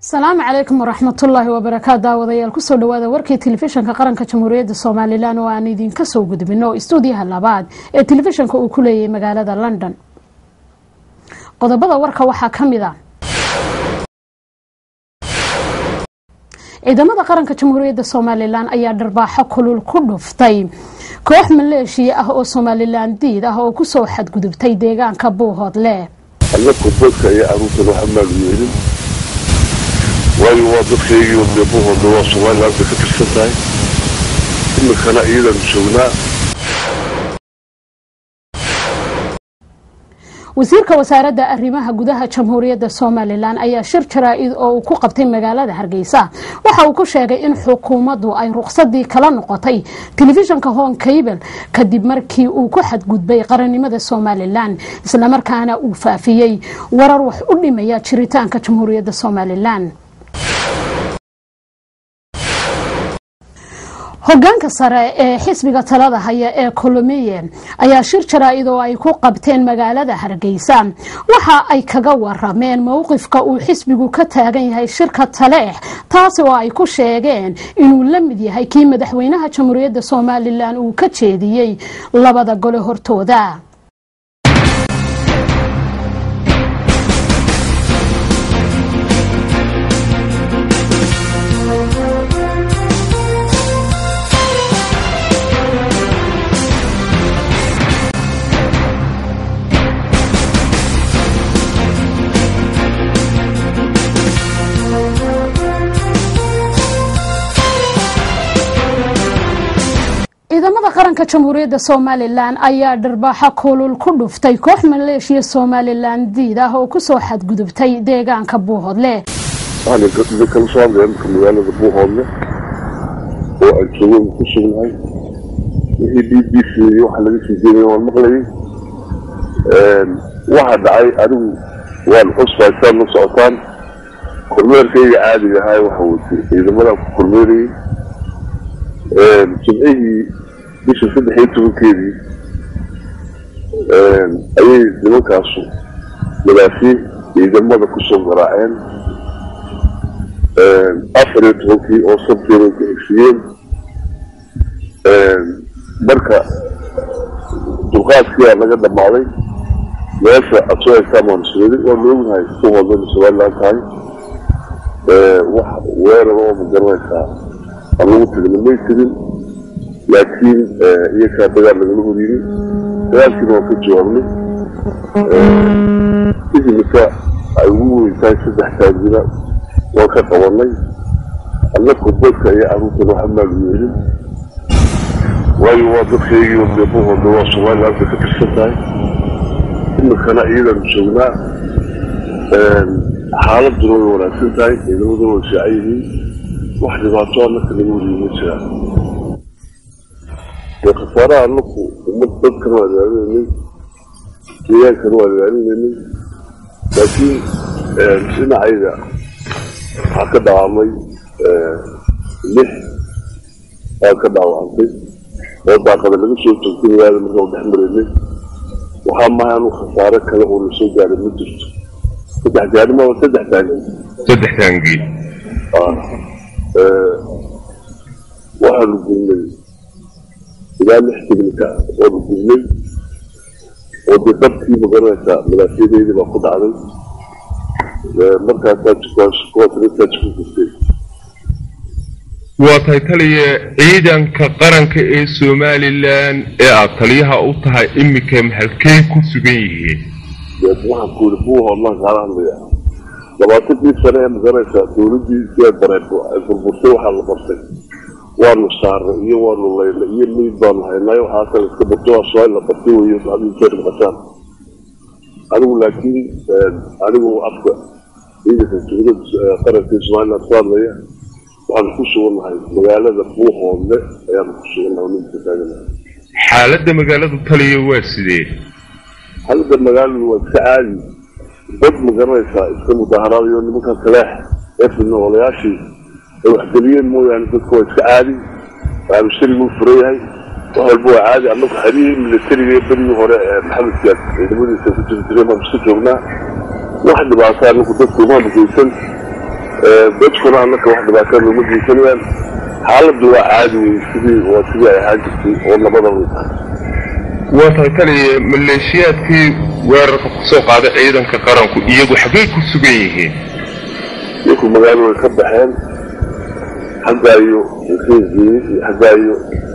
asalaamu calaykum waraxmatullaahi wabarakaatu daawadayaal kusoo dhawaada warkii telefishanka qaranka jamhuuriyadda somalilan oo aan idinka soo gudbino istuudiyaha labaad ee telefishanka uu ku leeyahay magaalada london qodobada warka waxaa ka mid a ciidamada qaranka jamhuuriyadda somalilan ayaa dharbaaxo kulul ku dhuftay koox maleeshiya ah oo somalilan diid ah oo kusoo xadgudubtay deegaanka buuhoodle annaku dadka iyo caruurtan waxa maal yeelin waayo waa dadkaygii wadneebahooda waa somalilan bay ka tirsan tahay iminkana iyadaanu joognaa wasiirka wasaaradda arrimaha gudaha jamhuuriyadda somalilan ayaa shir jaraa-id oo uu ku qabtay magaalada hargeysa waxa uu ku sheegay in xukuumaddu ay ruqsadii kala noqotay telefishanka hon cable kadib markii uu ku xadgudbay qarannimada somalilan islamarkaana uu faafiyey warar wax u dhimaya jiritaanka jamhuuriyadda somalilan hogaanka sare ee xisbiga talada haya ee colomiye ayaa shir jaraa-id oo ay ku qabteen magaalada hargeysa waxa ay kaga warameen mowqifka uu xisbigu ka taagan yahay shirka taleex taasi oo ay ku sheegeen inuu la mid yahay kii madaxweynaha jamhuuriyadda somalilan uu ka jeediyey labada gole hortooda ciidamada qaranka jamhuuriyadda somalilan ayaa dharbaaxo kulul ku dhuftay koox maleeshiya somalilan diid ah oo kusoo xadgudubtay deegaanka buuhoodle waxaan kala soo hadlaya marka magaalada buuhoodle oo aan joogo ku sugnahay wixii b b c waxa laga sii jeedaya waan maqlayay waxa dhacay anigu waan xusbaa saad la socotaan kormeerkayga caadiga ahaa waxa watay ciidamadan ku kormeerayay jimcihii bisha saddex iyo tobankeedii ayay nimankaasu madaafiin ciidamada kusoo garaaceen afar iyo tobankii oo sabteeda ka heshiiyeen marka dulqaadkiyaa laga dhammaaday meesha aad soo hegtaan waan isweeday waanu ognahay ku hoodana somalilan tahay wax weerar oo ma garanaysaa aan lagu tegna may tegin laakiin iyakaa dagaal lagala horiyey dagaalkiina waan ka jawaabnay idimika ay ugu weyn tahay saddex taagina waan ka qabanay annaku dadka iyo caruurtan waxa maal yeelin waayo waa dadkaygii wadneebahooda waa somalilan bay ka tirsan tahay iminkana iyadaanu joognaa xaaladuna way wanaagsan tahay ciidamaduna way fiican yihiin wax dhibaato annaka laga wariyo ma jiraan dee khasaaraha annaku ummad dadkan waan ilaalinaynay deegaankana waan ilaalinaynay laakiin dhinacayda waxaa ka dhaawamay lix baa ka dhaawacantay oo daaqada laga soo joogtay magaalada markaan dhex maraynay waxaa maha anu khasaare kale oo lasoo gaaray ma jirto saddex gaarima saddex taangi saddex taangi waxaanu gurnay ilaa lix tignika ah waanu gurnay oo dee dabkii magaranaysaa madaafiyadeydii baa ku dhacday markaasaa kuwaasrintaa jiku gurtay waa tahay taliya ciidanka qaranka ee somalilan ee aada taliyaha u tahay iminka maxalkey ku sugan yihiin waxaan ku yidhi buuhoodlaan kaala hadlaya labaatankii sane ee magaranaysaa dowladdii sidaad bareed ay burburtay waxaa la bartay waanu saarnay iyo waanu laynay iyo meyd baanu haynay waxaasan iska barto waa soo la bartay weyo hadinkeer maqashaan anigu laakiin anigu afka ciidanka dowladda qaranka somaliland ku hadlaya waxaanu ku sugannahay magaalada buuhoodle ayaanu ku sugannahay ninka taaganahay xaaladda magaaladu taliya waa sidee xaaladda magaaladu waa iska caadi dad ma garanaysaa iska mudaaharaadayo nimankan kaleex ee fidna olayaashii ay waxgeliyeen mooyaane dadka waa iska caadi waxaanu shariguu furan yahay wax walba waa caadi annagu xerihii milatariga ee berigii hore ee maxamed siyaad ciidamadiisa ku jiri jireen baanu iska joognaa wax dhibaata anagu dadka umaanu geysan dadkuna annaka wax dhibaatada uma geysanayaan xaaladdu waa caadi wey sidii waa sidii ay ahaan jirtay oo labada way tahay waa tahay taliya maleeshiyaadkii weerarka ku soo qaaday ciidanka qaranku iyagu xaggay ku sugan yihiin iyaku magaalo way ka baxeen xaggaayo reegeeyey iyo xaggaayo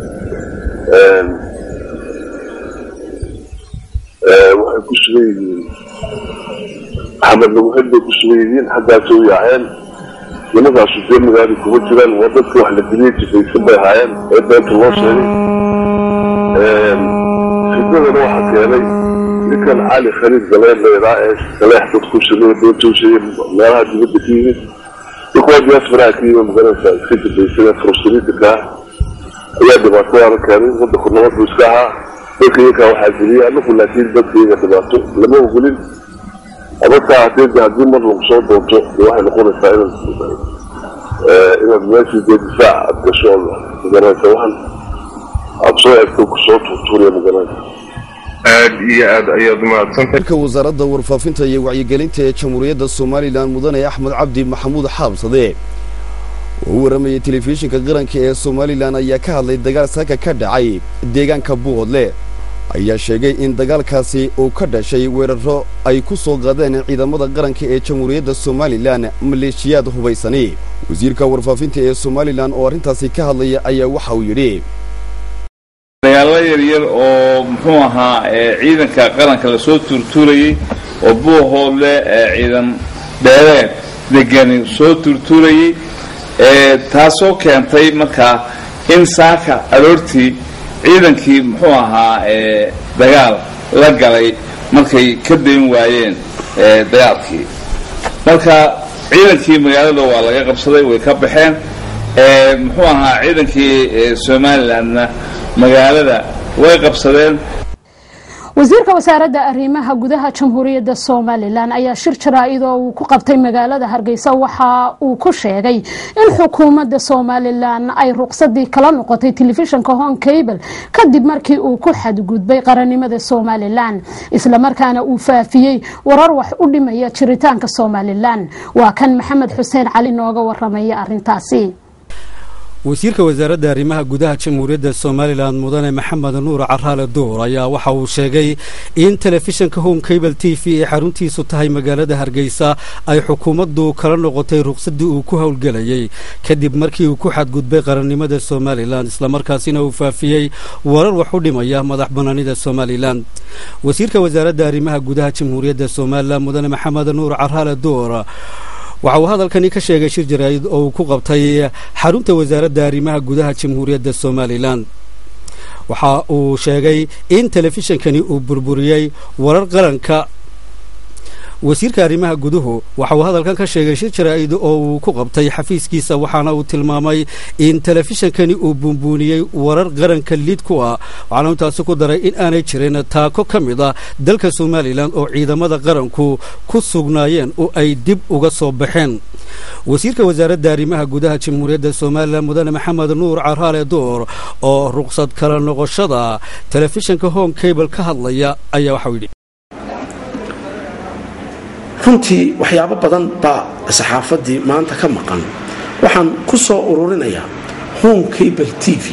waxay ku sugan yihiin maxamed laguxid bay ku sugan yihiin xaggaasay u yaaceen nimankaasu dee magaali kuma jiraan waa dadka wax la diliyay jifaysan bay ahaayeen ee beenta loo sheegay fidnadana waxaa keenay ninkan cali khaliid galeen layidhaa ee saleex dadku sameeye beenta u sheegay meelaha dibadda ka yimid ninkuwaa diaasfaraha ka yimid magaranaysaa iska jifaysan furusaliidinka ayaa dhibaatadaana keenay wadanku nabad buu iska ahaa dadka iyakaa waxaa geliyay anaku laakiin dadka iyaga dhibaato lama ogolin amarkaa hadee haddii mar lagu soo doonto de waxay noqonaysaa inaad inaad meeshii dee difaac aad gasho magaranaysa waxan aada soo egto kusoo tuurtuuriya magaranaysa aad iyo aad ayaad mahadsantahay ka wasaaradda warfaafinta iyo wacyigelinta ee jamhuuriyadda somalilan mudane axmed cabdi maxamuud xaabsade oo u warramayay telefishinka qaranka ee somalilan ayaa ka hadlay dagaal saaka ka dhacay deegaanka buuhodle ayaa sheegay in dagaalkaasi uu ka dhashay weeraro ay ku soo qaadeen ciidamada qaranka ee jamhuuriyadda somalilan maleeshiyaad hubaysani wasiirka warfaafinta ee somalilan oo arrintaasi ka hadlaya ayaa waxa uu yidhi dagaallo yaryar oo muxuu ahaa ciidanka qaranka lasoo tuurtuurayey oo buuhoodle ciidan dheereed degani soo tuurtuurayey taasoo keentay markaa in saaka aroortii ciidankii muxuu ahaa dagaal la galay markay ka dayn waayeen dagaalkii marka ciidankii magaalada waa laga qabsaday way ka baxeen muxuu ahaa ciidankii somalilandna magaalada way qabsadeen wasiirka wasaaradda arrimaha gudaha jamhuuriyadda somalilan ayaa shir jaraa-id oo uu ku qabtay magaalada hargeysa waxa uu ku sheegay in xukuumadda somalilan ay ruqsadii kala noqotay telefishinka hon cable kadib markii uu ku xadgudbay qarannimada somalilan islamarkaana uu faafiyey warar wax u dhimaya jiritaanka somalilan waa kan maxamed xuseen cali nooga waramaya arintaasi wasiirka wasaaradda arrimaha gudaha jamhuuriyadda somalilan mudane maxamed nuur caraale duur ayaa waxa uu sheegay in telefishinka home cable t v ee xaruntiisu tahay magaalada hargeysa ay xukuumaddu kala noqotay ruqsadii uu ku howlgelayey kadib markii uu ku xadgudbay qarannimada somalilan islamarkaasina uu faafiyey warar wax u dhimaya madax banaanida somalilan wasiirka wasaaradda arrimaha gudaha jamhuuriyadda somalilan mudane maxamed nuur caraale duur waxa uu hadalkani ka sheegay shir jaraa'id oo uu ku qabtay xarunta wasaaradda arrimaha gudaha jamhuuriyadda somalilan waxa uu sheegay in telefishinkani uu burburiyey warar qaranka wasiirka arrimaha guduhu waxa uu hadalkan ka sheegay shir jaraa'id oo uu ku qabtay xafiiskiisa waxaana uu tilmaamay in telefishinkani uu buunbuuniyey warar qaranka liid ku ah waxaana intaasi ku daray in aanay jirin taako ka mid ah dalka somalilan oo ciidamada qaranku ku sugnaayeen oo ay dib uga soo baxeen wasiirka wasaaradda arrimaha gudaha jamhuuriyadda somalilan mudane maxamed nuur caraale duur oo ruqsad kala noqoshada telefishinka home cable ka hadlaya ayaa waxau yidhi runtii waxyaabo badan baa saxaafaddii maanta ka maqan waxaan ku soo ururinayaa home cable t v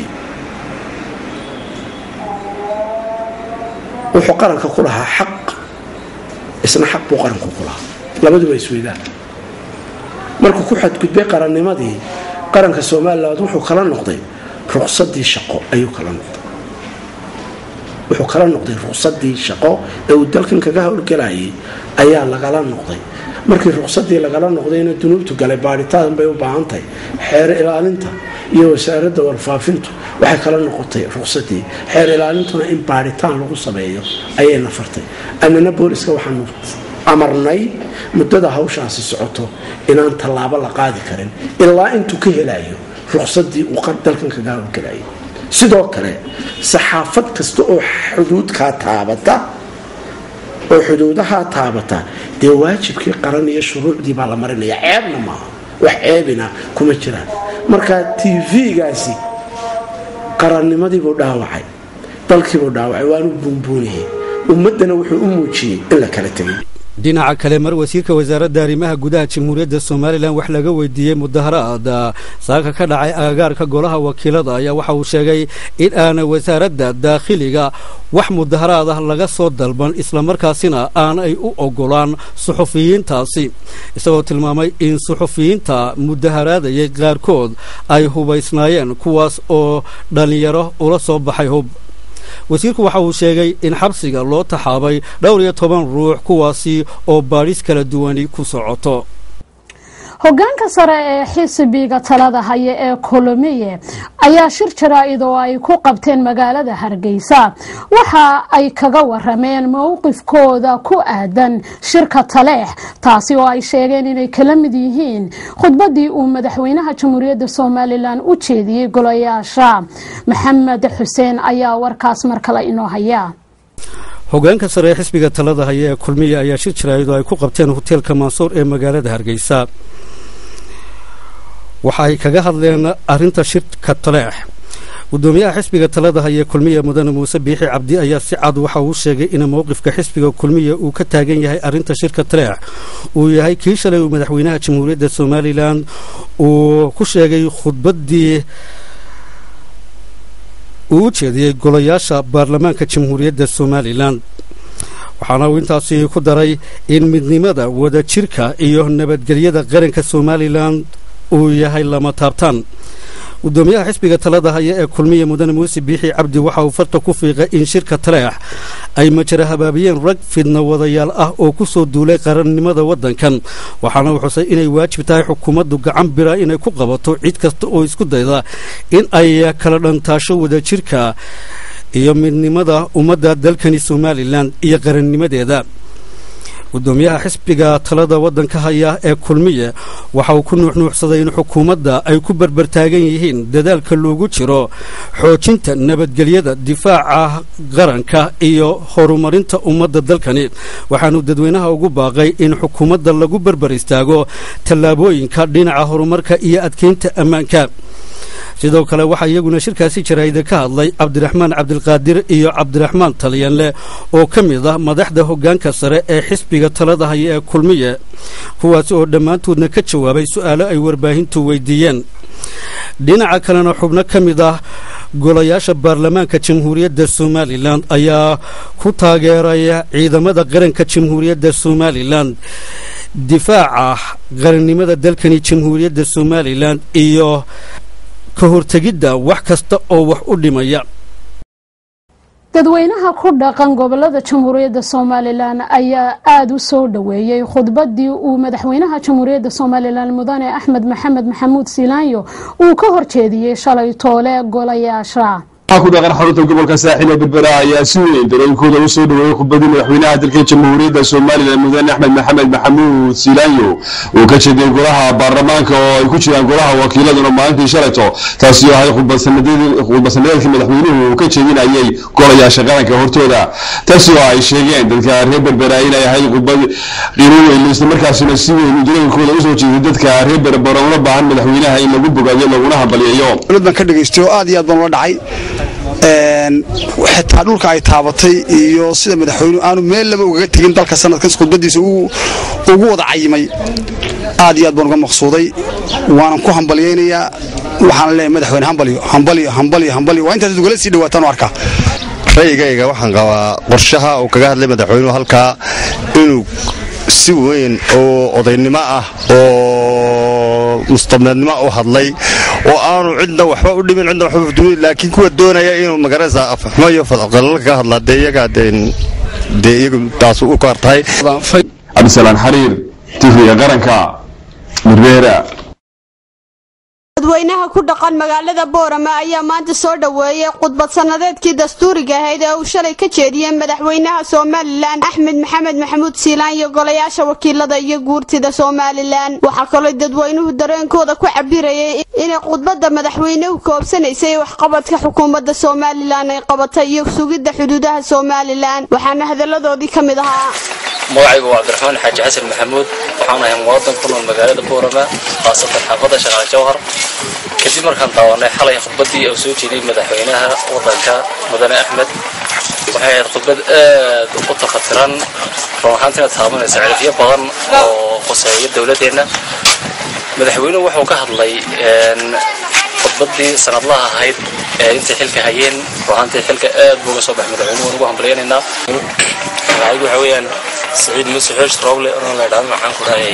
wuxuu qaranka ku lahaa xaq isna xaq buu qaranku ku lahaa labaduba isweydaan markuu ku xadgudbay qarannimadii qaranka somalilan wuxuu kala noqday ruqsadii shaqo ayuu kala noqday wuxuu kala noqday ruqsadii shaqo ee uu dalkan kaga howlgelayay ayaa lagala noqday markii ruqsadii lagala noqdayna dunuubtu galay baadhitaan bay u baahantahay xeer ilaalinta iyo wasaaradda warfaafintu waxay kala noqotay ruqsadii xeer ilaalintuna in baadhitaan lagu sameeyo ayayna fartay annana booliska waxaanu amarnay muddada hawshaasi socoto inaan tallaabo la qaadi karin ilaa intuu ka helayo ruqsadii uu dalkan kaga howlgelayay sidoo kale saxaafad kasta oo xuduudkaa taabata oo xuduudahaa taabata dee waajibkii qaran iyo shuruucdii baa la marinaya ceebna maaha wax ceebina kuma jiraan marka tv-gaasi qarannimadiibuu dhaawacay dalkiibuu dhaawacay waanu buunbuuniyey ummaddana wuxuu u muujiyey in la kala tegay dhinaca kale mar wasiirka wasaaradda arrimaha gudaha jamhuuriyadda somalilan wax laga weydiiyey mudaharaad saaka ka dhacay agagaarka golaha wakiilada ayaa waxa uu sheegay in aan wasaaradda daakhiliga wax mudaharaad ah laga soo dalban islamarkaasina aanay u ogolaan suxufiyiintaasi isagoo tilmaamay in suxufiyiinta mudaharaadayay qaarkood ay hubaysnaayeen kuwaas oo dhallinyaro ula soo baxay hub wasiirku waxa uu sheegay in xabsiga loo taxaabay dhowr iyo toban ruux kuwaasi oo baadhis kala duwani ku socoto hogaanka sare ee xisbiga talada haya ee kolomiye ayaa shir jaraa-id oo ay ku qabteen magaalada hargeysa waxa ay kaga warameen mowqifkooda ku aadan shirka taleex taasi oo ay sheegeen inay kala mid yihiin khudbadii uu madaxweynaha jamhuuriyadda somalilan u jeediyey golayaasha maxamed xuseen ayaa warkaas mar kale inoo haya hogaanka sare ee xisbiga talada haya ee kulmiya ayaa shir jaraa'id oo ay ku qabteen hoteelka mansuur ee magaalada hargeysa waxa ay kaga hadleen arrinta shirka taleex gudoomiyaha xisbiga talada haya kulmiya mudane muuse biixi cabdi ayaa si cad waxa uu sheegay in mowqifka xisbiga kulmiya uu ka taagan yahay arrinta shirka taleex uu yahay kii shalay uu madaxweynaha jamhuuriyadda somalilan uu ku sheegay khudbaddii uu u jeediyey golayaasha baarlamaanka jamhuuriyadda somalilan waxaana uu intaasi ku daray in midnimada wadajirka iyo nabadgelyada qaranka somalilan uu yahay lama taabtaan gudoomiyaha xisbiga talada haya ee kulmiya mudane muuse biixi cabdi waxa uu farta ku fiiqay in shirka taleex ay majara habaabiyeen rag fidna wadayaal ah oo ku soo duulay qarannimada waddankan waxaana uu xusay inay waajib tahay xukuumaddu gacan bira inay ku qabato cid kasta oo isku dayda in ay kala dhantaasho wadajirka iyo midnimada ummadda dalkani somalilan iyo qarannimadeeda gudoomiyaha xisbiga talada waddanka haya ee kulmiye waxa uu ku nuuxnuuxsaday in xukuumadda ay ku berbertaagan yihiin dadaalka loogu jiro xoojinta nabadgelyada difaaca qaranka iyo horumarinta ummadda dalkani waxaanu dadweynaha ugu baaqay in xukuumadda lagu berber istaago tallaabooyinka dhinaca horumarka iyo adkeynta ammaanka sidoo kale waxaa iyaguna shirkaasi jaraa'ida ka hadlay cabdiraxmaan cabdilqaadir iyo cabdiraxmaan talyanle oo ka mid ah madaxda hoggaanka sare ee xisbiga talada haya ee kulmiye kuwaasi oo dhammaantoodna ka jawaabay su'aalo ay warbaahintu weydiiyeen dhinaca kalena xubno ka mid ah golayaasha baarlamaanka jamhuuriyadda somalilan ayaa ku taageeraya ciidamada qaranka jamhuuriyadda somalilan difaaca qarannimada dalkani jamhuuriyadda somalilan iyo ka hortegidda wax kasta oo wax u dhimaya dadweynaha ku dhaqan gobolada jamhuuriyadda somalilan ayaa aada u soo dhoweeyey khudbadii uu madaxweynaha jamhuuriyadda somalilan mudane axmed maxamed maxamuud silaanyo uu ka horjeediyey shalay toole golayaasha ku dhaqan xarunta gobolka saaxil ee berbera ayaa si weyn dareenkooda u soo dhoweeyey khudbadii madaxweynaha dalka jamhuuriyadda somalilan mudane axmed maxamed maxamuud silaanyo uu ka jeediyey golaha baarlamaanka oo ay ku jiraan golaha wakiiladuna maalintii shalayto taasi oo ahay khudbadsaneedkii madaxweynuhu uu ka jeedinayay golayaasha qaranka hortooda taasi oo ay sheegeen dadka reer berbera inay ahayd khudbad qiimo weyn islamarkaasina si weyn dareenkooda usoo jeeday dadka reer berbera una baahan madaxweynaha in lagu bogaadiyo laguna hambalyeeyo baan ka dhegaysto aad iyo aad baan ula dhacay xitaa dhulka ay taabatay iyo sida madaxweynuhu aanu meel laba ugaga tegin dalka sanadkan khudbadiisa ugu wada cayimay aad iyo aad baan uga maqsuuday waanan ku hambalyaynayaa waxaan leeyahay madaxweyne hambalyo hambalyo hambalyo hambalyo waa intaas ugala sii dhawaataan u arkaa ra'yigayga waxaan qabaa qorshaha uu kaga hadlay madaxweynuhu halkaa inuu si weyn oo odaynimo ah oo mustabneednimo u hadlay oo aanu cidna waxba u dhimin cidna waxba udumin laakiin kuwa doonaya inuu magaraysa afxumo iyo fadqalal ka hadlaa dee iyaga dee iyagu taas u kaar tahay cabdisalaan xariir tifriga qaranka berbera dadweynaha ku dhaqan magaalada boorama ayaa maanta soo dhoweeyey khudbad sannadeedkii dastuuriga ahayd ee uu shalay ka jeediyey madaxweynaha somalilan axmed maxamed maxamuud siilaan iyo golayaasha wakiilada iyo guurtida somalilan waxaa kaloo dadweynuhu dareenkooda ku cabirayay inay khudbadda madaxweynuhu koobsanaysay waxqabadka xukuumadda somalilan ay qabatay iyo sugidda xuduudaha somalilan waxaana hadalladoodii ka mid ahaa magacaygu waa cabdiraxmaan xaaji xasan maxamuud waxaan ahay muwaadin ku nool magaalada boorama khaasatan xaafadda shaqaale jawhar kadib markaan daawanay xalay khudbadii uu soo jeediyey madaxweynaha waddanka mudane axmed waxay ahayd khudbad aad u tafatiran run ahaantiina taabanaysa cirifyo badan oo qoseeya dowladdeenna madaxweynuhu wuxuu ka hadlay khudbaddii sanadlaha ahayd ee intay xilka hayeen run ahaantii xilka aad buu uga soo baxay madaxweynuhu waan ugu hambalyaynaynaa magacaygu waxa weeyaan saciid muuse xoosh roble oo la idhahdo maxaan ku dhahay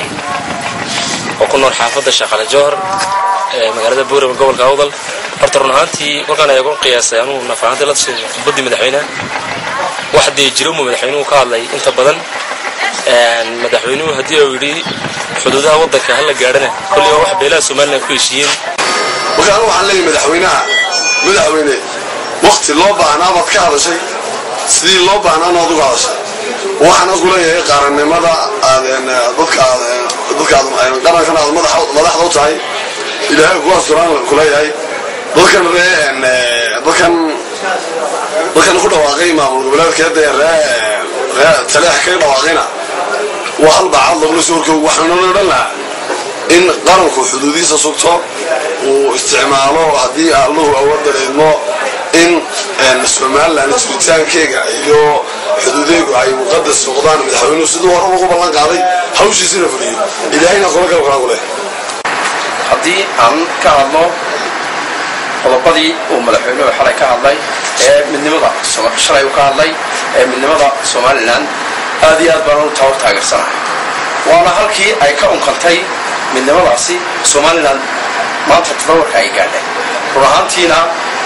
oo ku nool xaafadda shaqale jowhar ee magaalada buurama gobolka awdal horta run ahaantii markaan eego qiyaasay anuu nafahantii la tashay khudbaddii madaxweynaha wax dee jiro mu madaxweynuhu ka hadlay inta badan madaxweynuhu haddii uu yidhi xuduudaha waddanka hala gaadhana kolli waa wax beelaha somalilan ku heshiiyeen marka anu waxaan leeyahay madaxweynaha madaxweyne wakti loo baahnaa baad ka hadashay sidii loo baahnaana aad uga hadashay waxaan ku leeyahay qaranimada dadka qarankan aad madaxda u tahay ilaahay kuwaas duraan ku leeyahay dadkan ree dadkan dadkan ku dhawaaqay maamul goboleedkeeda ree ree taleex kaga dhawaaqayna waa hal baacad lagula soo horkoogo waxaana loo dhan lahaa in qaranku xuduudihiisa sugto uu isticmaalo haddii alluhu awoodda idmo in somalilan jiritaankeega iyo xuduudeegu ay muqadas noqdaan madaxweynuhu siduu hore ugu ballan qaaday hawshiisina fuliyo ilaahayna qola kale kalaa ku leh haddii aan ka hadlo qodobadii uu madaxweynuhu xalay ka hadlay ee midnimada shalay uu ka hadlay ee midnimada somalilan aad iyo aad baan u taawar taageersanahay waana halkii ay ka unkantay midnimadaasi somalilan maanta tadawarka ay gaadhay run ahaantiina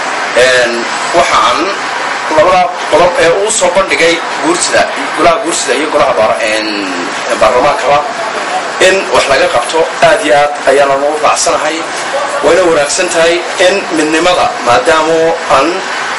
waxa aan labada qodob ee uu soo bandhigay guursida golaha guursida iyo golaha baarlamaankaba in wax laga qabto aad iyo aad ayaanan ugu raacsanahay wayna wanaagsan tahay in midnimada maadaamo aan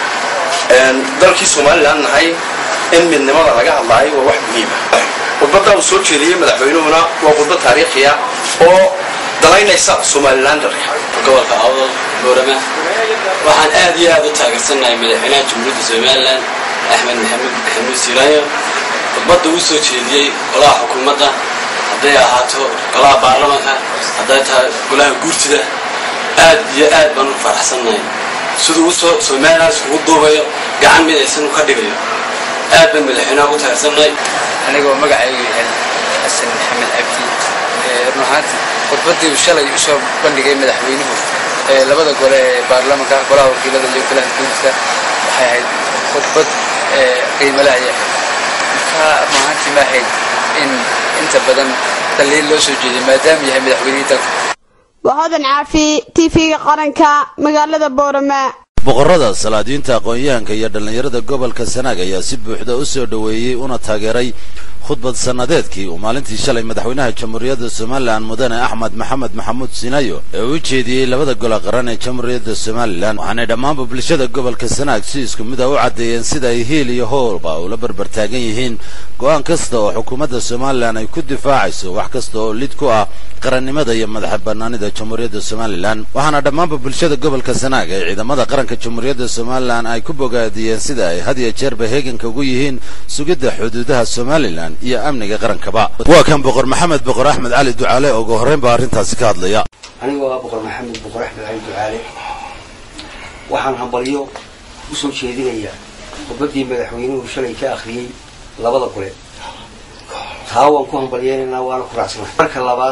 dalkii somalilan nahay in midnimada laga hadlaayo waa wax muhiima khudbadda uu soo jeediyey madaxweynuhuna waa khudbad taariikhiya oo dalaynaysa somalilan dalka gobolka awdal boorama waxaan aad iyo aad u taageersannahay madaxweynaha jamhuuriyadda somalilan axmed maxamed maxamuud siiraayo khudbadda uu soo jeediyey golaha xukuumadda hadday ahaato golaha baarlamanka hadday tahay golaha guurtida aad iyo aad baan u faraxsannahay siduu usoo somalilan iskugu duubayo gacan mid aysan u ka dhigayo aad baan madaxweynaha ugu taageersannahay anigoo magacaygu yahay xasan maxamed cabdi run ahaantii khudbaddii uu shalay usoo bandhigay madaxweynuhu ee labada gole ee baarlamanka golaha wakiilada iyo golaha guurtida waxay ahayd khudbad qiimale ayay ahayd marka run ahaantii ma ahayd in inta badan daliil loo soo jeediyo maadaama yahay madaxweynihii dalka wahodan caafi tv-ga qaranka magaalada boorama boqorada salaadiinta aqoon-yahanka iyo dhallinyarada gobolka sanaag ayaa si buuxda u soo dhoweeyey una taageeray khudbad sannadeedkii uu maalintii shalay madaxweynaha jamhuuriyadda somalilan mudane axmed maxamed maxamuud sinayo ee u jeediyey labada gole qaran ee jamhuuriyadda somalilan waxaanay dhammaanba bulshada gobolka sanaag si isku mid a u caddeeyeen sida ay hiil iyo howlba ula barbartaagan yihiin go'aan kasta oo xukuumadda somalilan ay ku difaacayso wax kasta oo lid ku ah qarannimada iyo madaxa bannaanida jamhuuriyadda somalilan waxaana dhammaanba bulshada gobolka sanaag ee ciidamada qaranka jamhuuriyadda somalilan ay ku bogaadiyeen sida ay had iyo jeerba heeganka ugu yihiin sugidda xuduudaha somalilan iyo amniga qarankaba waa kan boqor maxamed boqor axmed cali ducaale oo ugu horreyn baa arrintaasi ka hadlaya anigoo ah boqor maxamed boqor axmed cali ducaale waxaan hambalyo u soo jeedinayaa khudbaddii madaxweynuhu shalay ka akhriyey labada gole taa waan ku hambalyeynaynaa waana ku raacsanahay marka labaad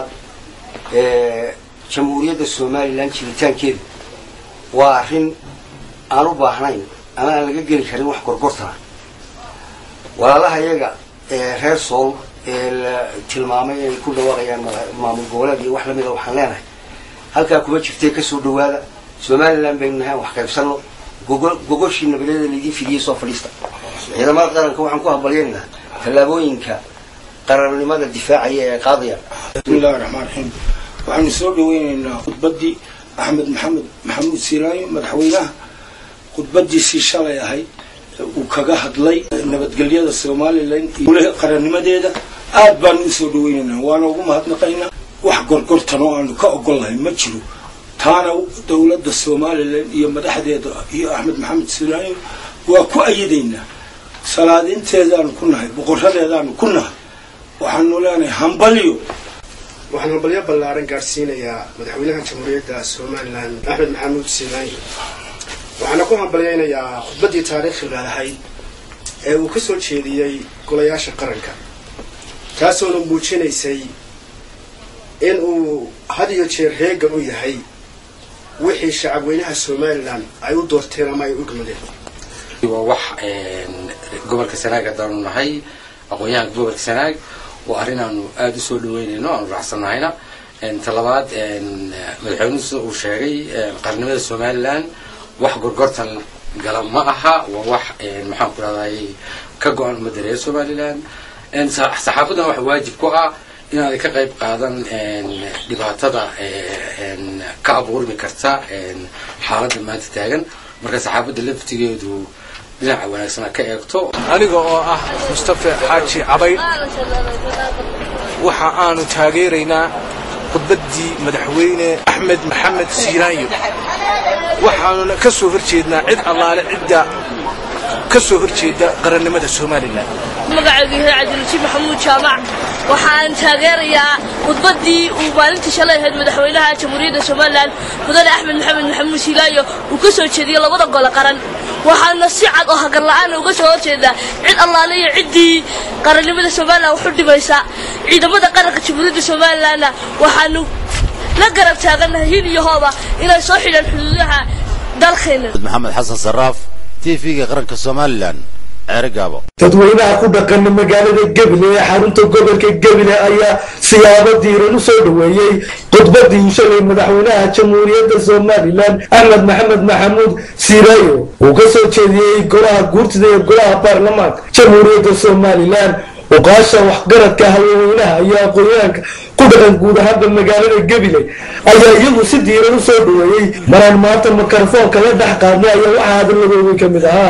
jamhuuriyadda somalilan jiritaankeedu waa arrin aan u baahnayn ama aan laga geli karin wax gorgortana walaalaha iyaga reer sool ee la tilmaamay inay ku dhawaaqayaan maamul goboleed iyo wax lamida waxaan leenahay halkaa kuma jirtee kasoo dhawaada somalilan baynu nahay wax qaybsano gogoshii nabadeeda laydin fidiyey soo fadhiista ciidamada qaranka waxaan ku hambalyaynaynaa tallaabooyinka qarannimada difaacaya ee qaadaya bismillahi raxmaan raxiim waxaanu soo dhaweynaynaa khudbaddii axmed maxamed maxamuud siiraayo madaxweynaha khudbadiisii shalay ahayd uu kaga hadlay nabadgelyada somalilan iyo qarannimadeeda aad baanu usoo dhaweynaynaa waana ugu mahadnaqaynaa wax gorgortan oo aanu ka ogolnahay ma jiro taana dowladda somalilan iyo madaxdeeda iyo axmed maxamed siiraayo waa ku ayadaynaa salaadinteedaanu ku nahay boqoradeedaanu ku nahay waxaanu leenahay hambalyo waxaan hambalyo ballaaran gaadhsiinayaa madaxweynaha jamhuuriyadda somalilan axmed maxamuud siinaanyo waxaana ku hambalyaynayaa khudbaddii taariikhiga ahayd ee uu ka soo jeediyey golayaasha qaranka taasoona muujinaysay in uu had iyo jeer heegan u yahay wixii shacabweynaha somalilan ay u doorteen ama ay u gmadeen waa wax gobolka sanaag haddaanu nahay aqoon-yahanka gobolka sanaag waa arrin aanu aada u soo dhaweynayno aanu raacsannahayna talabaad madaxweynuhu sida uu sheegay qarnimada somalilan wax gorgortan gala ma aha waa wax maxaan ku rahday ka go-an ummadda reer somalilan saxaafadan waxa waajib ku ah inaaday ka qayb qaadan dhibaatada ka abuurmi karta xaaladda maanta taagan marka saxaafadda laftigeedu dhinaca wanaagsana ka eegto aniga oo ah mustafa xaaji cabayd waxa aanu taageeraynaa khudbaddii madaxweyne axmed maxamed siiraanyo waxaanuna ka soo horjeednaa cid allaale cidda ka soo horjeeda qarannimada somalilan magacaygu yahay cabdilwajiib maxamuud jaamac waxaan taageerayaa khudbaddii uu maalintii shalay ahayd madaxweynaha jamhuuriyadda somalilan mudane axmed maxamed maxamuud siilaayo uu ka soo jeediyey labada gole qaran waxaana si cad oo hagar la-aana uga soo horjeedaa cid allaale iyo ciddii qarannimada somalilan wax u dhimaysa ciidamada qaranka jamhuuriyadda somalilanna waxaanu la garab taagannahay hil iyo hooba inay soo xidhaan xuduudaha dalkeena maxamed xasan saraaf t v-ga qaranka somalilan ceerigaabo dadweynaha ku dhaqana magaalada gebile ee xarunta gobolka gebile ayaa siyaabo diiran u soo dhoweeyey khudbadii shalay madaxweynaha jamhuuriyadda somalilan axmed maxamed maxamuud siiraayo uu ka soo jeediyey golaha guurtida ee golaha baarlamaanka jamhuuriyadda somalilan uqaasha waxgaradka haweenweynaha iyo aqoonyahanka ku dhaqan guud ahaanba magaalada gebile ayaa iyagu si diiran u soo dhoweeyey maraan maanta mikrofoonka la dhex qaadnay ayaa waxaa hadaladoodii ka mid ahaa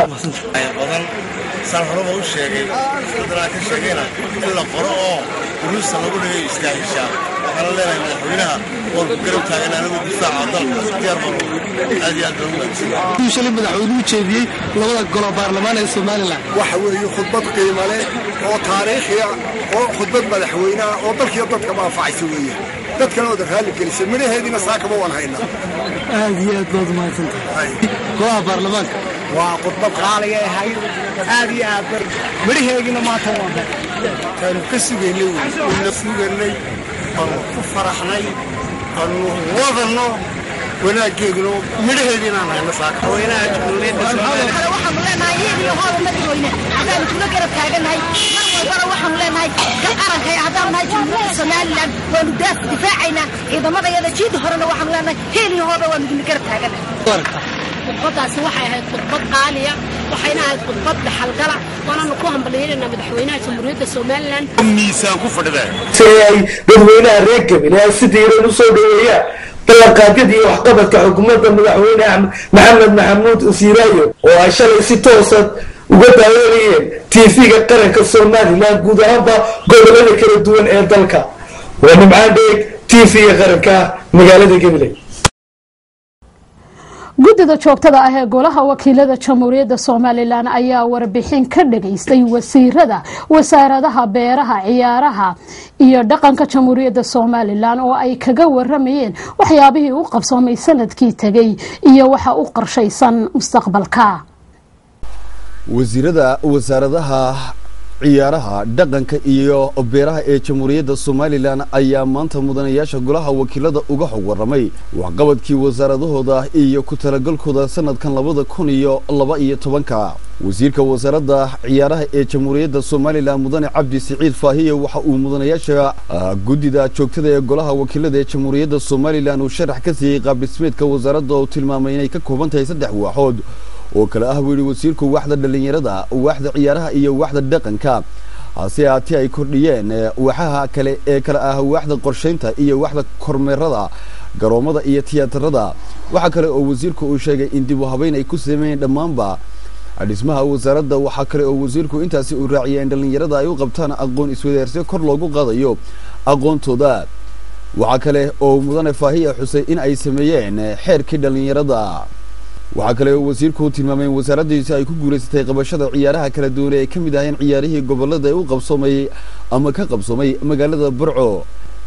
saan horeba u sheegay dadnaa ka sheegayna in la qoro oo duruusta lagu dhigayo iskaahishaa waxaana leenahay madaxweynaha waan ku garab taagan anagu difaaca dalka diyaar baan aad iyo aad baan umaadsan shalay madaxweynuhu jeediyey labada golo baarlamaan ee somalilan waxa weeye khudbad qiimo leh oo taariikhiya oo khudbad madaxweynaha oo dalkiiyo dadka maanfacaysa weeye dadkana ooda raalli gelisa midhaheediina saakaba waan haynaa aad iyo aad baad umahadsan tahay golaha baarlamaanka waa khudbad qaaliga ahayd aad iyo aad midhaheegina maanta waan kaanu ka sugaynay wayna sugaynay aanu ku faraxnay aanu wadanno wanaaggeeduna midhaheediina aan hayno saaka haweenaha jamhuuriyadda somalilan waxaanu leenahay iyad iyo hooda madaxweyne haddaanu kula garab taagannahay mar walbana waxaanu leenahay gal qaranka haddaanu nahay jamhuuriyadda somalilan waanu daaf difaacaynaa ciidamada iyada jiida horena waxaanu leenahay heel iyo hooda waanu idinla garab taagannahay khudbadaasi waxay ahayd khudbad qaaliya waxayna ahayd khudbad dhaxalgala waananu ku hambalyeynayna madaxweynaha jamhuuriyadda somalilan miisaan ku fadhida si ay dadweynaha reer gebile ay si diiran u soo dhoweeyaan ballanqaadyada iyo waxqabadka xukuumadda madaxweyne axmed maxamed maxamuud siiraayo oo ay shalay si toosa uga daawanayeen tv-ga qaranka somalilan guud ahaanba gobolada kala duwan ee dalka waa nimcaan dheeg tv-ga qaranka magaalada gebile guddida joogtada ah ee golaha wakiilada jamhuuriyadda somalilan ayaa warbixin ka dhageystay wasiirada wasaaradaha beeraha ciyaaraha iyo dhaqanka jamhuuriyadda somalilan oo ay kaga waramayeen waxyaabihii u qabsoomay sanadkii tegay iyo waxa u qorshaysan mustaqbalka wasiirada wasaaradaha ciyaaraha dhaqanka iyo beeraha ee jamhuuriyadda somalilan ayaa maanta mudanayaasha golaha wakiilada uga xog waramay waxqabadkii wasaaradahooda iyo ku talagalkooda sanadkan labada kun iyo laba iyo tobanka wasiirka wasaaradda ciyaaraha ee jamhuuriyadda somalilan mudane cabdi siciid faahiye waxa uu mudanayaasha guddida joogtada ee golaha wakiilada ee jamhuuriyadda somalilan uu sharax ka siiyey qaabdhismeedka wasaaradda oo tilmaamay inay ka kooban tahay saddex waaxood oo kale ah buu yihi wasiirku waaxda dhallinyarada waaxda ciyaaraha iyo waaxda dhaqanka hase haatee ay kordhiyeen waaxaha kale ee kale ah waaxda qorshaynta iyo waaxda kormeerada garoomada iyo tiyaatarada waxaa kale oo wasiirku uu sheegay in dib u habeyn ay ku sameeyeen dhammaanba dhismaha wasaaradda waxaa kale oo wasiirku intaasi uu raaciyay in dhallinyarada ay u qabtaan aqoon iswadaarsi kor loogu qaadayo aqoontooda waxaa kale oo mudane faahiya xusay in ay sameeyeen xeerkii dhallinyarada waxaa kale oo wasiirku tilmaamay in wasaaraddiisi ay ku guulaysatay qabashada ciyaaraha kala duwane ay ka mid ahayeen ciyaarihii gobolada ee u qabsoomay ama ka qabsoomay magaalada burco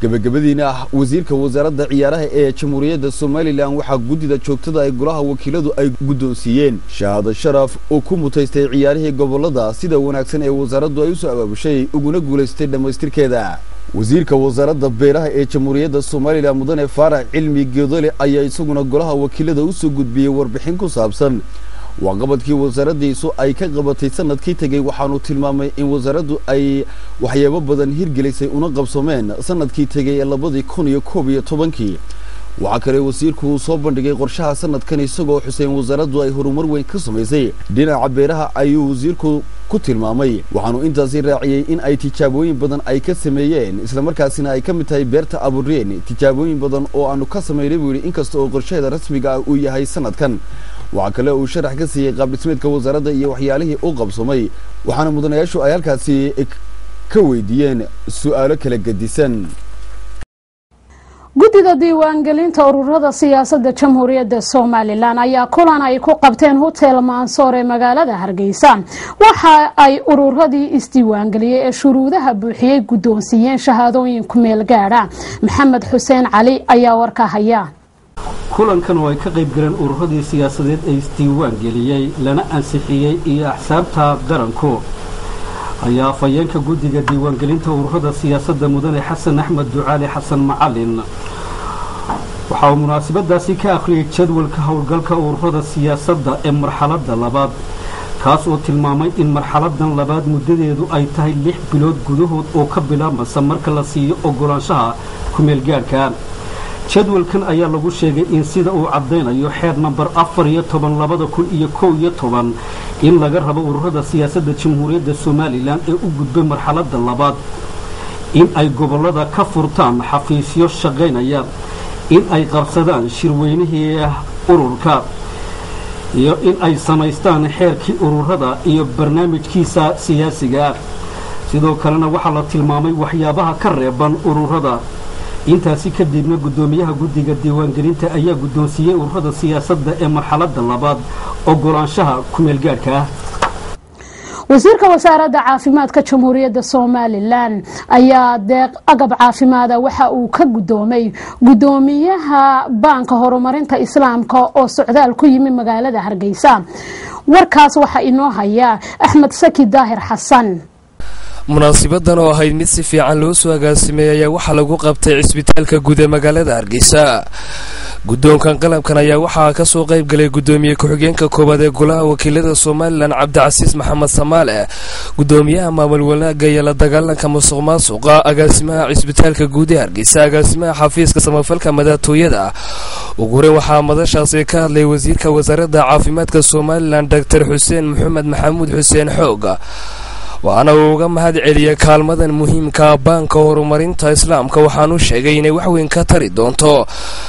gebagabadiina ah wasiirka wasaaradda ciyaaraha ee jamhuuriyadda somalilan waxaa guddida joogtada ay golaha wakiiladu ay guddoonsiiyeen shahaado sharaf oo ku mutaystay ciyaarihii gobolada sida wanaagsan ee wasaaraddu ay usoo abaabushay uguna guulaystay dhammaystirkeeda wasiirka wasaaradda beeraha ee jamhuuriyadda somalilan mudane faarax cilmi geedole ayaa isaguna golaha wakiilada usoo gudbiyey warbixin ku saabsan waaqabadkii wasaaraddiisu ay ka qabatay sanadkii tegey waxaanu tilmaamay in wasaaraddu ay waxyaabo badan hirgelisay una qabsameen sanadkii tegey ee labadii kun iyo koob iyo tobankii waxaa kale wasiirku uu soo bandhigay qorshaha sanadkan isagoo xuseen wasaaraddu ay horumar weyn ka samaysay dhinaca beeraha ayuu wasiirku ku tilmaamay waxaanu intaasi raaciyey in ay tijaabooyin badan ay ka sameeyeen islamarkaasina ay ka mid tahay beerta abureen tijaabooyin badan oo aanu ka samaynay buu yidhi inkasta oo qorshaheeda rasmiga ah uu yahay sanadkan waxaa kale uu sharax ka siiyey qaabdhismeedka wasaaradda iyo waxyaalihii u qabsamay waxaana mudanayaashu ay halkaasi ka weydiiyeen su'aalo kala gedisan guddida diiwaangelinta ururada siyaasadda jamhuuriyadda somalilan ayaa kulan ay ku qabteen hotel mansoor ee magaalada hargeysa waxa ay ururadii isdiiwaangeliyey ee shuruudaha buuxiyey guddoonsiiyeen shahaadooyin ku meel gaadha maxamed xuseen cali ayaa warka haya kulankan oo ay ka qayb galeen ururadii siyaasadeed ee isdiiwaan geliyey lana ansixiyey iyo axsaabta qaranku ayaa afhayeenka guddiga diiwaangelinta ururada siyaasadda mudane xasan axmed ducaali xasan macalin waxa uu munaasabadaasi ka akhriyay jadwalka howlgalka ururada siyaasadda ee marxaladda labaad kaas oo tilmaamay in marxaladan labaad muddadeedu ay tahay lix bilood gudahood oo ka bilaabmasa marka la siiyo ogolaanshaha ku-meelgaadhka jadwalkan ayaa lagu sheegay in sida uu caddaynayo xeer namber afar iyo toban labada kun iyo kow iyo toban in laga rabo ururada siyaasadda jamhuuriyadda somalilan ee u gudbay marxaladda labaad in ay gobollada ka furtaan xafiisyo shaqaynaya in ay qabsadaan shirweynihii ururka iyo in ay samaystaan xeerkii ururada iyo barnaamijkiisa siyaasiga sidoo kalena waxaa la tilmaamay waxyaabaha ka reeban ururada intaasi kadibna guddoomiyaha guddiga diiwaangelinta ayaa guddoonsiiyey ururada siyaasadda ee marxaladda labaad ogolaanshaha ku-meelgaadhka ah wasiirka wasaaradda caafimaadka jamhuuriyadda somalilan ayaa deeq agab caafimaada waxa uu ka guddoomay guddoomiyaha baanka horumarinta islaamka oo socdaal ku yimi magaalada hargeysa warkaas waxaa inoo haya axmed saki daahir xasan munaasibadan oo ahayd mid si fiican loo soo agaasimeeyey ayaa waxaa lagu qabtay cisbitaalka guud ee magaalada hargeysa guddoonkan qalabkan ayaa waxaa ka soo qayb galay guddoomiye ku-xigeenka koowaad ee golaha wakiilada somalilan cabdicasiis maxamed samaale guddoomiyaha maamul wanaaga iyo la dagaalanka musuq maasuqa agaasimaha cisbitaalka guud ee hargeysa agaasimaha xafiiska samafalka madaxtooyada ugu horeyn waxaa madashaasi ka hadlay wasiirka wasaaradda caafimaadka somalilan doctor xuseen maxamed maxamuud xuseen xoog waxaana uu uga mahad celiyey kaalmadan muhiimka baanka horumarinta islaamka waxaanu sheegay inay waxweyn ka tari doonto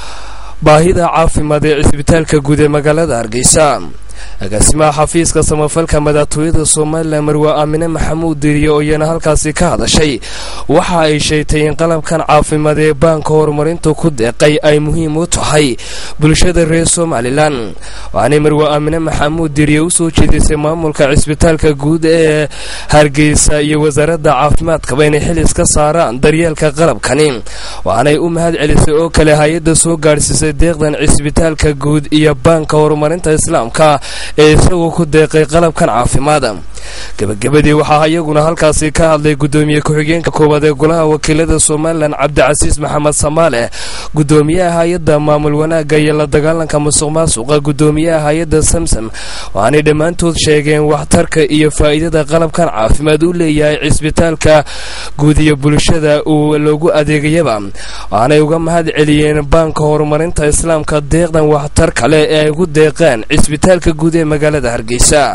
baahida caafimaad ee cisbitaalka guud ee magaalada hargeysa agaasimaha xafiiska samafalka madaxtooyada somalilan marwe aamine maxamuud diriye oo iyana halkaasi ka hadashay waxa ay sheegtay in qalabkan caafimaad ee baanka horumarinta ku deeqay ay muhiim u tahay bulshada reer somalilan waxaanay marwe aamine maxamuud diriye usoo jeedisay maamulka cisbitaalka guud ee hargeysa iyo wasaaradda caafimaadkaba inay xil iska saaraan daryeelka qalabkani waxaanay u mahad celisay oo kale hay-adda soo gaadhsiisay deeqdan cisbitaalka guud iyo baanka horumarinta islaamka ee isagoo ku deeqay qalabkan caafimaada gebagabadii waxaa iyaguna halkaasi ka hadlay guddoomiye ku-xigeenka koowaad ee golaha wakiilada somalilan cabdicasiis maxamed samaale guddoomiyaha hay-adda maamul wanaagga iyo la dagaalanka musuq maasuqa guddoomiyaha hay-adda samsam waxaanay dhammaantood sheegeen waxtarka iyo faa'iidada qalabkan caafimaad u leeyahay cisbitaalka guud iyo bulshada uu loogu adeegayaba waxaanay uga mahad celiyeen baanka horumarinta islaamka deeqdan waxtar kale ee ay ugu deeqeen cisbitaalka guud ee magaalada hargeysa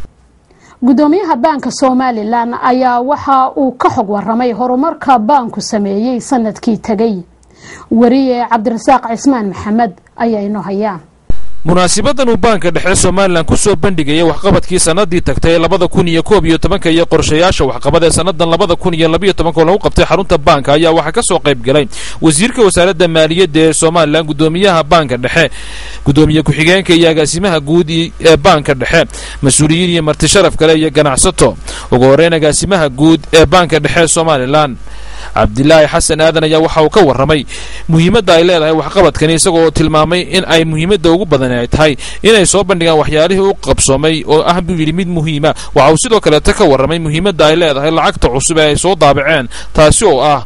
guddoomiyaha baanka somalilan ayaa waxa uu ka xog waramay horumarka baanku sameeyey sanadkii tegay wariye cabdirasaaq cismaan maxamed ayaa inoo hayaa munaasibadan uu baanka dhexe somalilan ku soo bandhigaya waxqabadkii sannadii tagtay ee labada kun iyo koob iyo tobanka iyo qorshayaasha waxqabad ee sannadan labada kun iyo labiyo tobanka oo lagu qabtay xarunta baanka ayaa waxaa ka soo qayb galay wasiirka wasaaradda maaliyadda ee somalilan guddoomiyaha baanka dhexe guddoomiye ku-xigeenka iyo agaasimaha guud ee baanka dhexe mas-uuliyiin iyo marti sharaf kale iyo ganacsato ugu horreyn agaasimaha guud ee baanka dhexe ee somalilan cabdilaahi xasan aadan ayaa waxa uu ka warramay muhiimadda ay leedahay waxqabadkani isagoo tilmaamay in ay muhiimadda ugu badan ay tahay inay soo bandhigaan waxyaalihii u qabsoomay oo ah buu yidhi mid muhiima waxa uu sidoo kaleeta ka warramay muhiimadda ay leedahay lacagta cusub ee ay soo daabaceen taasi oo ah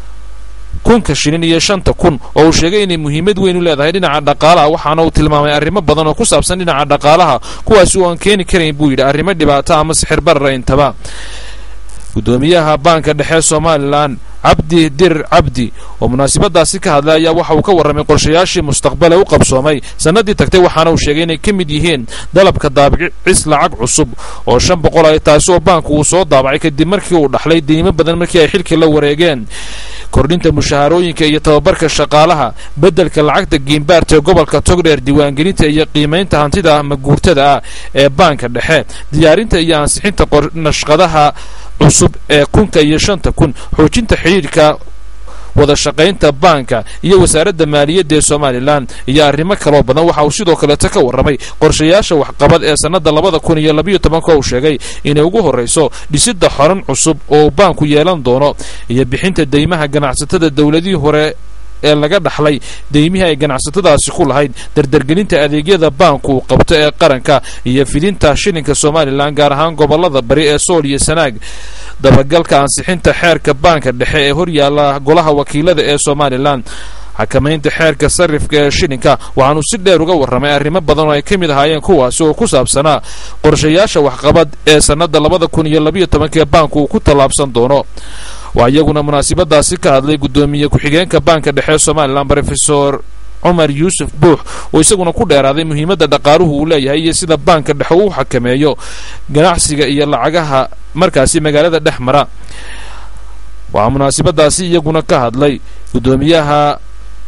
kunka shilin iyo shanta kun oo uu sheegay inay muhiimad weyn u leedahay dhinaca dhaqaalaha waxaana uu tilmaamay arrimo badan oo ku saabsan dhinaca dhaqaalaha kuwaasi oo aan keeni karayn buu yidhi arrimo dhibaato ama sixir barara intaba guddoomiyaha baanka dhexe somalilan cabdi dirir cabdi oo munaasabadaasi ka hadlay ayaa waxa uu ka warramay qorshayaashii mustaqbale u qabsoomay sannadii tagtay waxaana uu sheegay inay ka mid yihiin dalabka daabicis lacag cusub oo shan boqol ah taasi oo baanku uu soo daabacay kadib markii uu dhaxlay deymo badan markii ay xilkii la wareegeen kordhinta mushaharooyinka iyo tababarka shaqaalaha beddelka lacagta giimbaarta ee gobolka togdheer diiwaangelinta iyo qiimaynta hantida maguurtada ah ee baanka dhexe diyaarinta iyo ansixinta nashqadaha cusub ee kunka iyo shanta kun xoojinta xidhiidhka wada shaqaynta baanka iyo wasaaradda maaliyadda ee somalilan iyo arrimo kaloo badan waxa uu sidoo kaleeta ka warramay qorshayaasha waxqabad ee sannadda labada kun iyo labiyo tobanka uu sheegay inay ugu horrayso dhisidda xoran cusub oo baanku yeelan doono iyo bixinta deymaha ganacsatada dowladihii hore ee laga dhaxlay deymihii ay ganacsatadaasi ku lahayd dardargelinta adeegyada baanku uu qabto ee qaranka iyo fidinta shilinka somalilan gaar ahaan gobollada bari ee sool iyo sanaag dabagalka ansixinta xeerka baanka dhexe ee horyaala golaha wakiilada ee somalilan xakamaynta xeerka sarifka ee shilinka waxaanuu si dheer uga warramay arrimo badan oo ay ka mid ahaayeen kuwaasi oo ku saabsanaa qorshayaasha waxqabad ee sannadda labada kun iyo labiyo tobanka ee baanku uu ku tallaabsan doono waa iyaguna munaasabadaasi ka hadlay guddoomiye ku-xigeenka baanka dhexe somalilan rofesor cumar yuusuf buux oo isaguna ku dheeraaday muhiimadda dhaqaaluhu uu leeyahay iyo sida baanka dhexe uu xakameeyo ganacsiga iyo lacagaha markaasi magaalada dhex mara waxaa munaasabadaasi iyaguna ka hadlay guddoomiyaha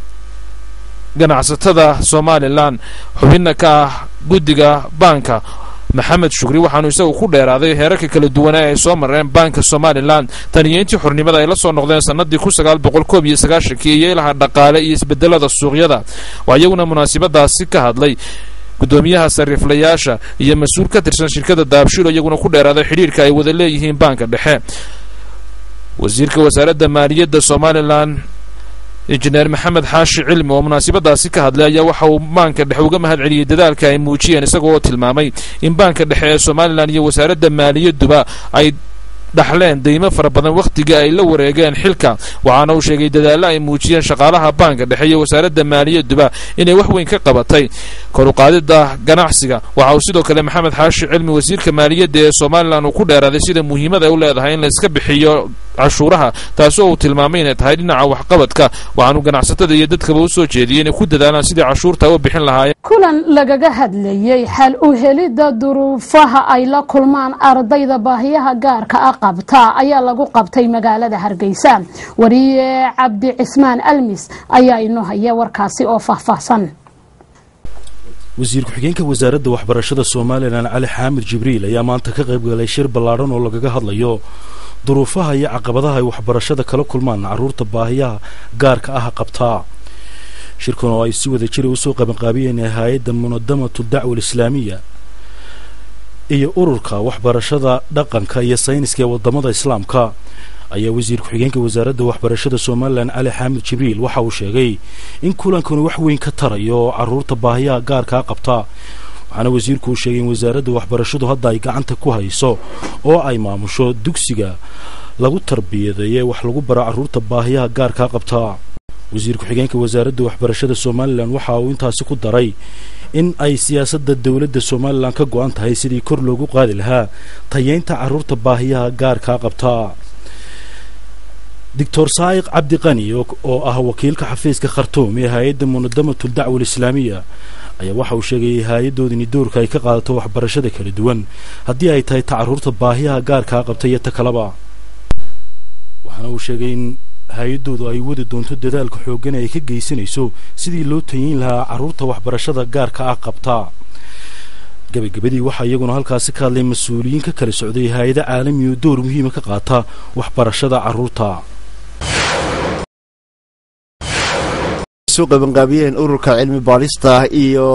ganacsatada somalilan xubinna ka ah guddiga baanka maxamed shukri waxaanu isagu ku dheeraaday heerarka kala duwanaa ay soo mareen baanka somalilan tan iyo intii xurnimada ay la soo noqdeen sannadii kun sagaal boqol koob iyo sagaashankii iyo ilaha dhaqaale iyo isbedelada suuqyada waa iyaguna munaasabadaasi ka hadlay guddoomiyaha sariiflayaasha iyo mas-uul ka tirsan shirkada daabshilo iyaguna ku dheeraaday xidhiirka ay wada leeyihiin baanka dhexe wasiirka wasaaradda maaliyadda somalilan injineer maxamed xaashi cilmi oo munaasabadaasi ka hadlay ayaa waxa uu baanka dhexe uga mahad celiyey dadaalka ay muujiyeen isagoo oo tilmaamay in baanka dhexe ee somalilan iyo wasaaradda maaliyadduba ay dhaxleen deymo fara badan wakhtiga ay la wareegeen xilka waxaana uu sheegay dadaallo ay muujiyeen shaqaalaha baanka dhexe iyo wasaaradda maaliyadduba inay wax weyn ka qabatay koruqaadida ganacsiga waxa uu sidoo kale maxamed xaashi cilmi wasiirka maaliyadda ee somalilan uu ku dheeraaday sida muhiimad ay u leedahay in la iska bixiyo cashuuraha taasi oo uu tilmaamay inay tahay dhinaca waxqabadka waxaanu ganacsatada iyo dadkaba u soo jeediyey inay ku dadaalaan sidii cashuurta u bixin lahaayeen kulan lagaga hadlayey xal u helidda duruufaha ay la kulmaan ardayda baahiyaha gaarka ah qabta ayaa lagu qabtay magaalada hargeysa wariye cabdi cismaan almis ayaa inoo haya warkaasi oo faahfaahsan wasiir ku-xigeenka wasaaradda waxbarashada somalilan cali xaamid jibriil ayaa maanta ka qayb galay shir ballaadhan oo lagaga hadlayo duruufaha iyo caqabadaha ay waxbarashada kala kulmaan carruurta baahiyaha gaarka ah qabtaa shirkan oo ay si wada jira usoo qabanqaabiyeen hay-adda munadamatu dacwa alislaamiya iyo ururka waxbarashada dhaqanka iyo sayniska ee wadamada islaamka ayaa wasiir ku-xigeenka wasaaradda waxbarashada somalilan cali xaamid jibriil waxa uu sheegay in kulankanu wax weyn ka tarayo carruurta baahiyaha gaarkaa qabtaa waxaana wasiirku uu sheegay in wasaaradda waxbarashadu hadda ay gacanta ku hayso oo ay maamusho dugsiga lagu tarbiyadeeye wax lagu baro carruurta baahiyaha gaarkaa qabtaa wasiir ku-xigeenka wasaaradda waxbarashada somalilan waxa uu intaasi ku daray in ay siyaasadda dowladda somalilan ka go-an tahay sidii kor loogu qaadi lahaa tayeynta carruurta baahiyaha gaarkaa qabtaa doctor saa'iq cabdiqani oo ah wakiilka xafiiska khartuum ee hay-adda munadamatu dacwa alislaamiya ayaa waxa uu sheegayay hay-addoodini doorka ay ka qaadato waxbarashada kala duwan haddii ay tahay ta carruurta baahiyaha gaarkaa qabta iyo ta kaleba waxaana uu sheegay in hay-addoodu ay wadi doonto dadaalka xooggan ee ay ka geysanayso sidii loo tayin lahaa carruurta waxbarashada gaarka ah qabtaa gabagabadii waxaa iyaguna halkaasi ka hadlay mas-uuliyiin ka kala socday hay-ada caalami oo door muhiima ka qaata waxbarashada carruurta soo qabanqaabiyeen ururka cilmi baadhista iyo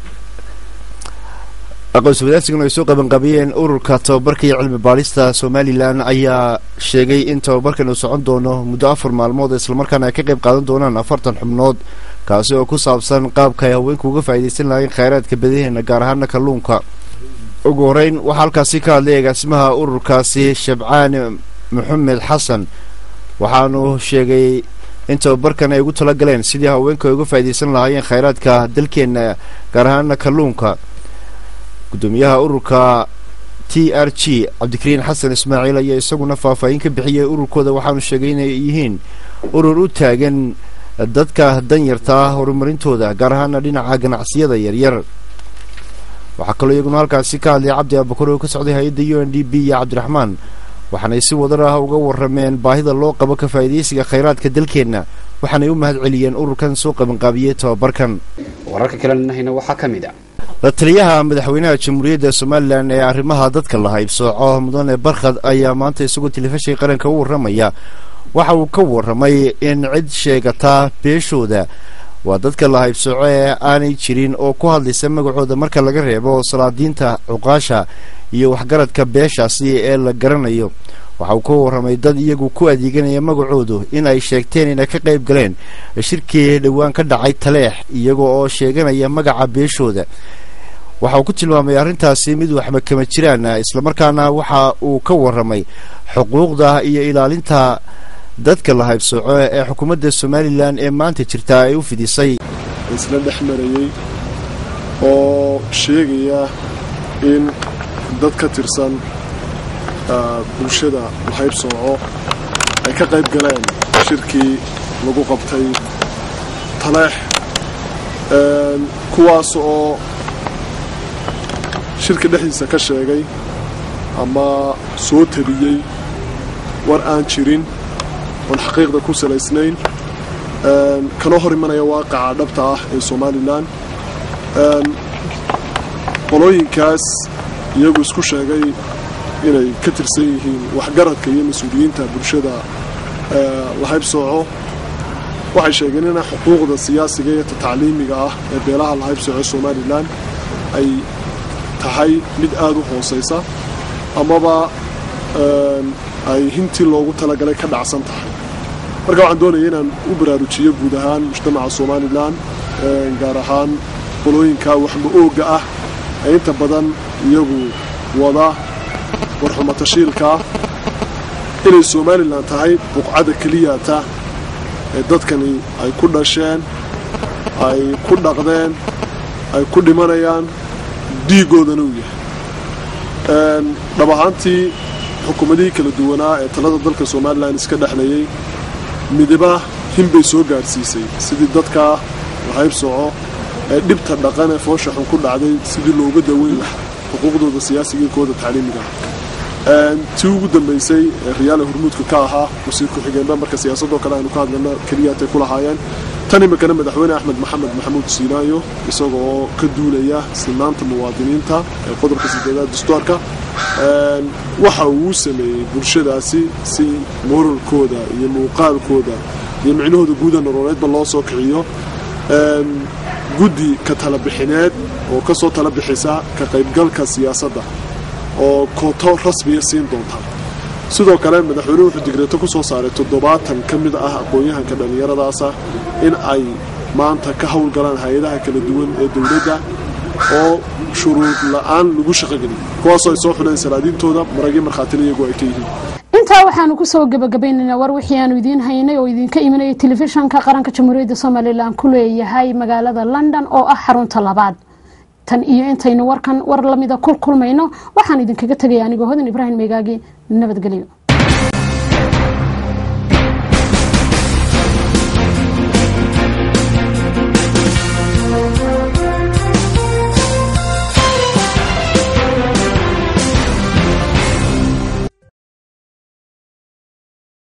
aqoonsi wadaarsiguna ay soo qabanqaabiyeen ururka tababarka iyo cilmi baadhista somalilan ayaa sheegay in tababarkan uu socon doono muddo afar maalmood islamarkaana ay ka qayb qaadan doonaan afartan xubnood kaasi oo ku saabsan qaabka ay haweenku uga faa'iidaysan lahayn khayraadka badaheena gaar ahaana kalluunka ugu horeyn waxaa halkaasi ka hadlay agaasimaha ururkaasi shabcaan maxamed xasan waxaanu sheegay in tababarkan ay ugu tala galeen sidii haweenku ay uga faa'iidaysan lahaayeen khayraadka dalkeenna gaar ahaana kalluunka gudoomiyaha ururka t r g cabdikariin xasan ismaaciil ayaa isaguna faahfaahin ka bixiyay ururkooda waxaanu sheegay inay yihiin urur u taagan dadka danyarta ah horumarintooda gaar ahaana dhinaca ganacsiyada yaryar waxaa kaloo iyaguna halkaasi ka hadlay cabdi abakar oo ka socday hay-adda u n d b iyo cabdiraxmaan waxaanay si wadar ah uga warrameen baahida loo qabo ka faa'iidaysiga khayraadka dalkeenna waxaanay u mahad celiyeen ururkan soo qabanqaabiyey tababarkan wararka kalenahayna waxaa ka mid a la taliyaha madaxweynaha jamhuuriyadda somalilan ee arrimaha dadka la haybsooco mudane barkhad ayaa maanta isagoo telefishinka qaranka u warramaya waxa uu ka warramay in cid sheegataa beeshooda waa dadka la haybsooco ee aanay jirin oo ku hadlaysa magacooda marka laga reebo salaadiinta cuqaasha iyo waxgaradka beeshaasi ee la garanayo waxa uu ka warramay dad iyagu ku adeeganaya magacoodu in ay sheegteen inay ka qayb galeen shirkii dhowaan ka dhacay taleex iyaga oo sheeganaya magaca beeshooda waxa uu ku tilmaamay arrintaasi mid waxba kama jiraan islamarkaana waxa uu ka warramay xuquuqda iyo ilaalinta dadka la haybsooco ee xukuumadda somalilan ee maanta jirta ay u fidisay isla dhex marayey oo sheegaya in dad ka tirsan bulshada la haybsooco ay ka qayb galeen shirkii lagu qabtay taleex kuwaas oo shirka dhexdiisa ka sheegay ama soo tabiyey war aan jirin oon xaqiiqda ku salaysnayn kana hor imanaya waaqaca dhabta ah ee somalilan qolooyinkaas iyagu isku sheegay inay ka tirsan yihiin waxgaradka iyo mas-uuliyiinta bulshada la haybsooco waxay sheegeen in xuquuqda siyaasiga iyo tatacliimiga ah ee beelaha la haybsooco somalilan ay tahay mid aada u hoosaysa amaba ay hintii loogu talagalay ka dhacsan tahay marka waxaan doonaya inaan u baraarujiyo guud ahaan mujtamaca somalilan gaar ahaan qolooyinka waxma ooga ah ee inta badan iyagu wada warxumatashiilkaa inay somalilan tahay buqcadda keliyata ee dadkani ay ku dhasheen ay ku dhaqdeen ay ku dhimanayaan dhiigoodana uu yahay dhab ahaantii xukuumadihii kala duwanaa ee talada dalka somalilan iska dhexlayay midiba hinbay soo gaadhsiisay sidii dadkaa la haybsooco ee dhibta dhaqan ee foosha xun ku dhacday sidii looga daweyn lahaa xuquuqdooda siyaasiga kooda tacliimiga tii ugu dambaysay ee riyaale hormuudka ka ahaa wasiir ku-xigeenba marka siyaasadoo kale aynu ka hadlayna keliyaatay ku lahaayeen tan iminkana madaxweyne axmed maxamed maxamuud siinaayo isagoo ka duulaya sinaanta muwaadiniinta ee qodobka sideedaad dastuarka waxa uu sameeyey bulshadaasi si moralkooda iyo muuqaalkooda iyo micnahooda guuda nololeedba loo soo kiciyo guddi ka talabixineed oo ka soo tala bixisa ka qaybgalka siyaasadda oo kooto rasmiya siin doonta sidoo kale madaxweynuhu wuxuu digreeto ku soo saaray toddobaatan ka mid ah aqoon-yahanka dhallinyaradaasa in ay maanta ka howlgalaan hay-adaha kala duwan ee dowladda oo shuruud la-aan lagu shaqogeliyo kuwaasoo ay soo xuleen salaadiintooda maragyo markhaatina iyagu ay ka yihiin intaa waxaanu kusoo gabagabaynaynaa war wixii aanu idiin haynay oo idinka imanaya telefishanka qaranka jamhuuriyadda somalilan ku leeyahay magaalada london oo ah xarunta labaad tan iyo intaynu warkan war lamida kul kulmayno waxaan idinkaga tegaya anigoo hodan ibraahim meegaagi nabadgelyo